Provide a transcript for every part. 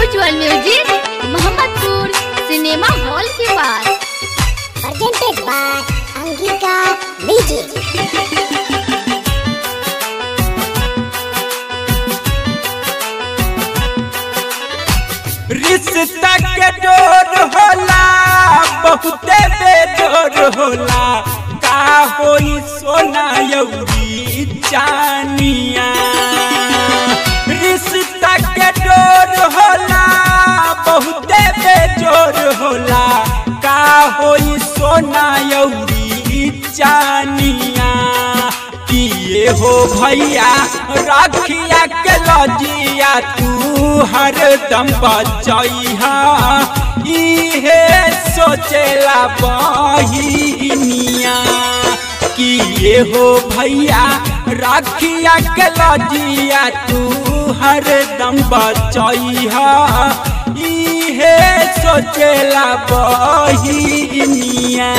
उज्जवल music Mohammadpur cinema hall के पास presented by Angika Vijay. रिश्ता के डोर होला बहुते बेजोर होला का होई सोना यौरी चानिया रिश्ता के डोर होला बहुते बेजोर होला का होई सोना यौरी चानिया किए हो भैया राखिया के लजिया तू हर दम बचैहा इहे सोचेला बहिनिया किए हो भैया राखिया के लजिया तू हर दम बचैहा इहे सोचेला बहिनिया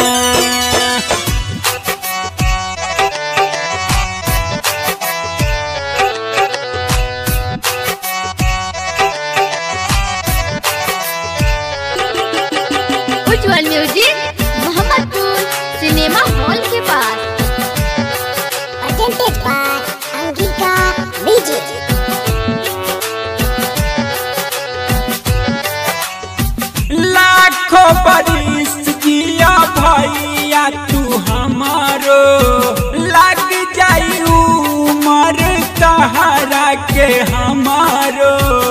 Ujjwal music Mohammadpur cinema hall के पास Presented by Angika Vijay. लाखों बरिस जिया भैया तू हमारो लग जाई उमर तहरा के हमारो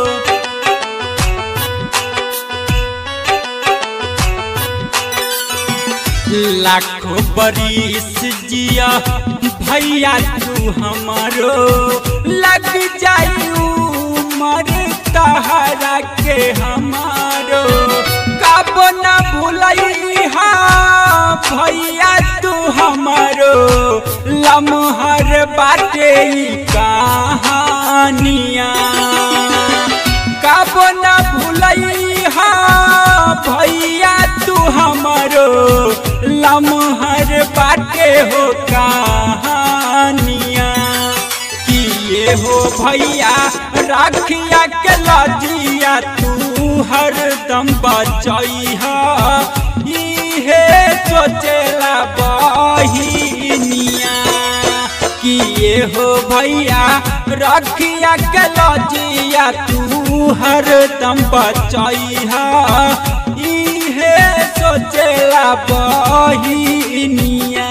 लाखों बरिस जिया भैया तू हमारो लग जाई उमर तहरा के हमारो कब न भूलई भैया तू हमारो लमहर बाटे ई कहानिया कब न भूलई भैया तू हमारो लमहर बाटे हो कहानिया किए हो भैया राखिया के लजिया तू हर दम बचैहा इहे सोचेला बहिनिया किए हो भैया रखिया के लजिया तू हर दम बचैहा इहे सोचेला बहिनिया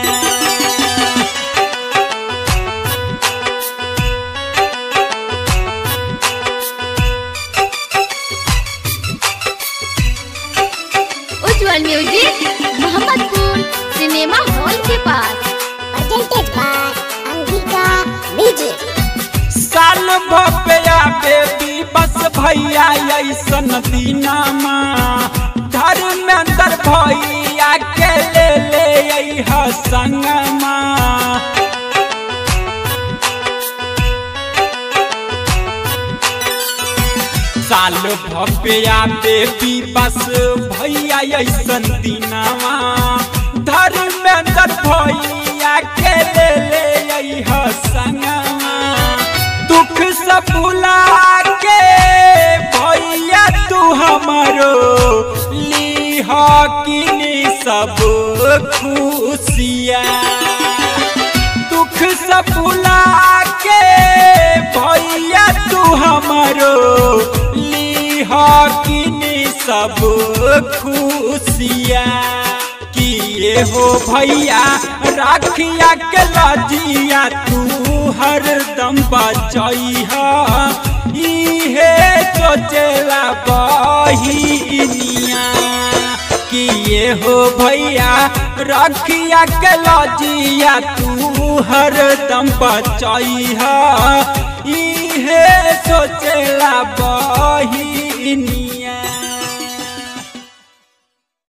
Ujjwal music Mohammadpur cinema hall के पास Presented by Angika Vijay. साल भपया बेबी बस भैया ऐसन दीनामा धर्मेंद्र भैया के ले ले अइहा संगमा साल भपया बेबी बस भैया ऐसन दीनामा धर्मेंद्र भैया के ले ले अइहा संगमा दुख सब भुला के भैया तू हमारो लीह किनी सब खुशिया दुख सब भुला के भैया तू हमारो लीह किनी सब खुशिया किए हो भैया राखिया के लजिया तू हर दम बचैहा इहे सोचेला बहिनिया किए हो भैया रखिया के लजिया तू हर दम बचैहा इहे सोचेला बहिनिया